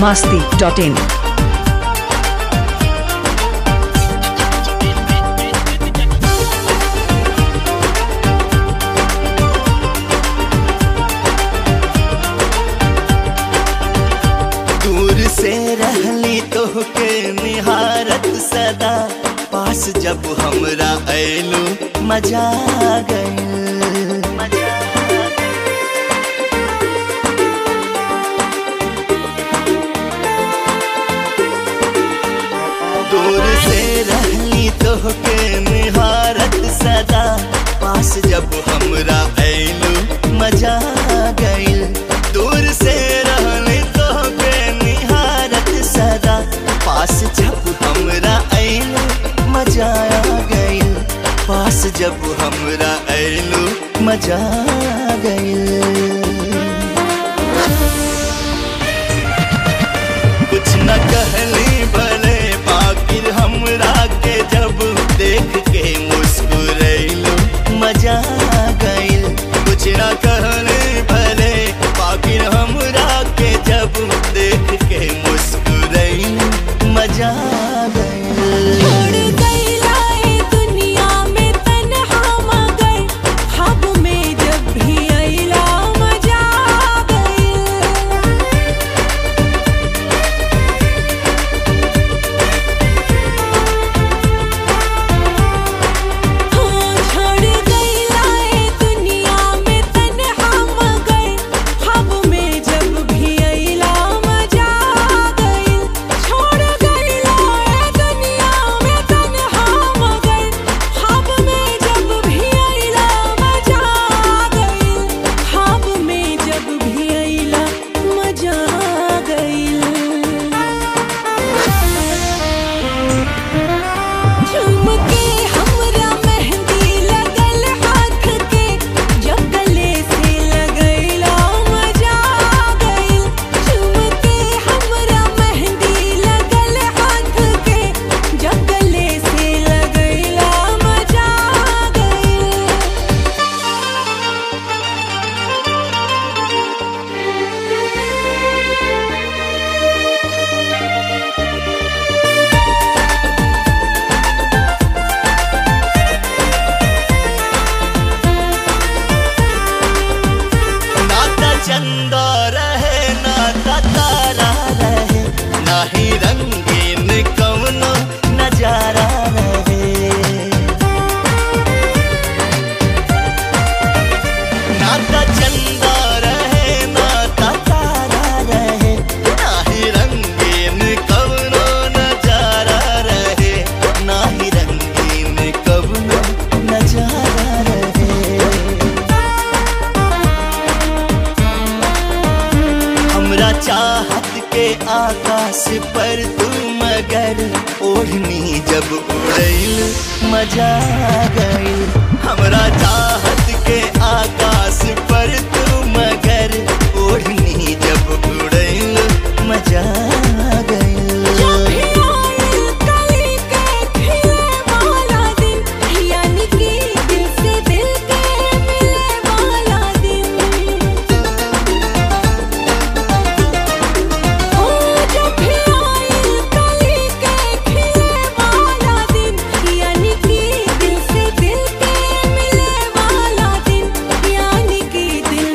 masti.in. दूर से रहली तोहके निहारत सदा पास जब हमरा ऐलू मजा आ गइल दूर से रहली तोहके निहारत सदा पास जब हमरा ऐलू मजा आ गइल दूर से रहली तोहके निहारत सदा पास जब हमरा ऐलू मजा आ गइल पास जब हमरा ऐलू मजा आ गइल कुछ न कहली भले बाकिर हमरा के जब देख के मुस्कुरैलू मजा आ गइल कुछ न कहली भले बाकिर हमरा के जब देख के मुस्कुरैलू मजा आ गइल छोड़ गइला ए दुनिया में तन्हा मगर ख्वाब में जब भी अइला मजा आ गइल हो छोड़ गइला ए दुनिया में तन्हा मगर ख्वाब में जब भी अइला मजा आ गइल छोड़ गइला ए दुनिया में तन्हा मगर ख्वाब में जब भी अइला मजा आ गइल ख्वाब में जब भी अइला मजा आ गइल झुमके हमरा मेहंदी लगल हाथ के जब गले से लगैला मजा आ गइल झुमके हमरा मेहंदी लगल हाथ के जब गले से लगैला मजा आ गइल नाता चंदा रहे नाता तारा रहे नाही रंगीन कवनो नजारा रहे नाता चंदा रहे नाता तारा रहे नाही रंगीन कवनो नजारा रहे नाही रंगीन कवनो नजारा रहे हमरा चाहत के आकाश पर तू मगर ओढ़नी जब उड़ैल मजा आ गइल हमरा चाहत के आकाश पर तू मगर ओढ़नी जब उड़ैल मजा आ गइल जब भी आइल कली के खिले वाला दिन यानी कि दिल से दिल के मिले वाला दिन ओ जब भी आइल कली के खिले वाला दिन यानी कि दिल से दिल के मिले वाला दिन यानी कि दिल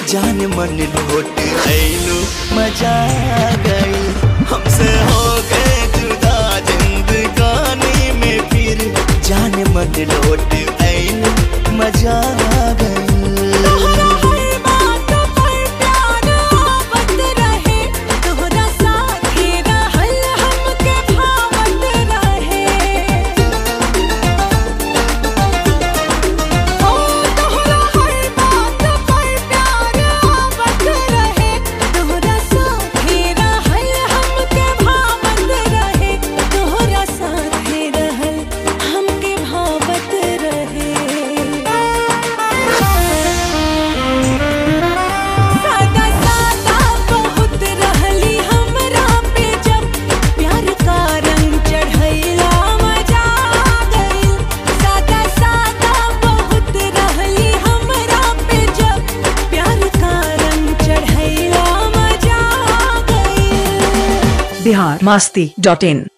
जान मन लौट आइलू मजा आ गई हमसे हो गए जुदा जिंदगानी में फिर जान मन लौट आइलू मजा आ गई तोहरा हर बात पर प्यार आवत रहे तोहरा साथे रहल हमके भावत रहे ओ तोहरा हर बात पर प्यार आवत रहे तोहरा साथे रहल हमके भावत रहे तोहरा साथे रहल हमके भावत रहे सादा सादा बहुत रहली हमरा पे जब प्यार का रंग चढ़ैला मजा आ गइल सादा सादा बहुत रहली हमरा पे जब प्यार का रंग चढ़ैला मजा आ गइल बिहार मस्ती डॉट इन